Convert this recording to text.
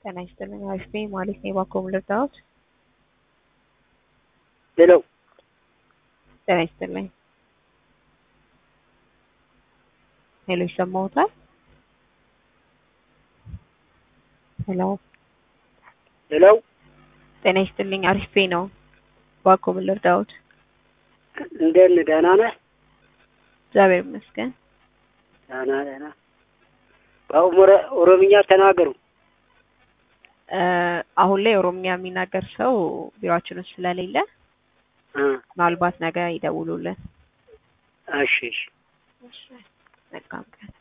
ጤና ይስጥልኝ። አሪፍ ነኝ ማለት ነው። እባክዎ ምን ልርዳዎት? ሄሎ ጤና ይስጥልኝ። ሄሎ ይሰማዎታል? ሄሎ ሄሎ ጤና ይስጥልኝ። አሪፍ ነው። እባክዎ ምን ልርዳዎት? እንደምን ደህና ነህ? እግዚአብሔር ይመስገን። ደህና ደህና። በኦሮሞ ኦሮምኛ ተናገሩ። እ አሁን ላይ ኦሮምኛ የሚናገር ሰው ቢሮአችን ውስጥ ስለሌለ እ ምናልባት ነገ ይደውሉልን። እሺ እሺ። መልካም ቀን።